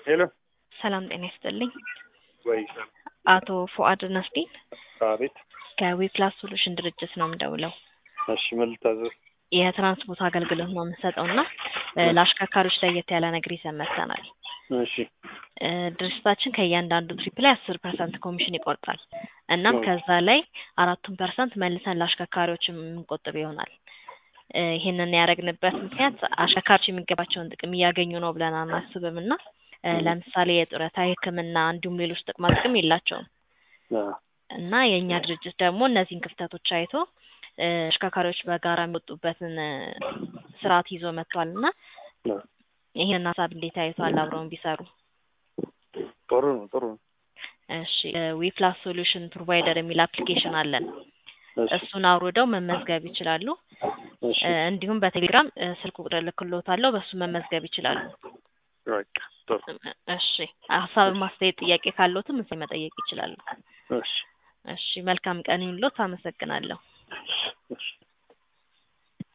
ሄሎ ሰላም ጤና ይስጥልኝ። ወይ አቶ ፉአድ ነስዲን አቤት። ከዊፕላስ ሶሉሽን ድርጅት ነው የምደውለው። እሺ ምን ልታዘዝ? የትራንስፖርት አገልግሎት ነው የምንሰጠው እና ለአሽከርካሪዎች ለየት ያለ ነገር ይዘን መጥተናል። እሺ እ ድርጅታችን ከእያንዳንዱ ትሪፕ ላይ አስር ፐርሰንት ኮሚሽን ይቆርጣል። እናም ከዛ ላይ አራቱን ፐርሰንት መልሰን ለአሽከርካሪዎች የምንቆጥብ ይሆናል። እ ይህንን ያደረግንበት ምክንያት አሽከርካሪዎች የሚገባቸውን ጥቅም እያገኙ ነው ብለን አናስብም እና እ ለምሳሌ የጡረታ፣ የሕክምና እንዲሁም ሌሎች ጥቅማ ጥቅም የላቸውም አ፣ እና የእኛ ድርጅት ደግሞ እነዚህን ክፍተቶች አይቶ እ አሽከርካሪዎች በጋራ የሚወጡበትን እ ስርዓት ይዞ መጥቷል እና አ፣ ይህንን ሀሳብ እንዴት አይቷል? አብረውን ቢሰሩ ጥሩ ነው ጥሩ ነው። እሺ ዊፕላስ ሶሉሽን ፕሮቫይደር የሚል አፕሊኬሽን አለን። እሺ እሱን አውርደው መመዝገብ ይችላሉ። እሺ እ እንዲሁም በቴሌግራም እ ስልክ ቁጥር ልክሎታለሁ፣ በሱ መመዝገብ ይችላሉ። በቃ ጥሩ እሺ ሀሳብ፣ ማስተያየት፣ ጥያቄ ካለዎትም እዚህ መጠየቅ ይችላሉ። እሺ እሺ መልካም ቀን ይሁንልዎት። አመሰግናለሁ። እሺ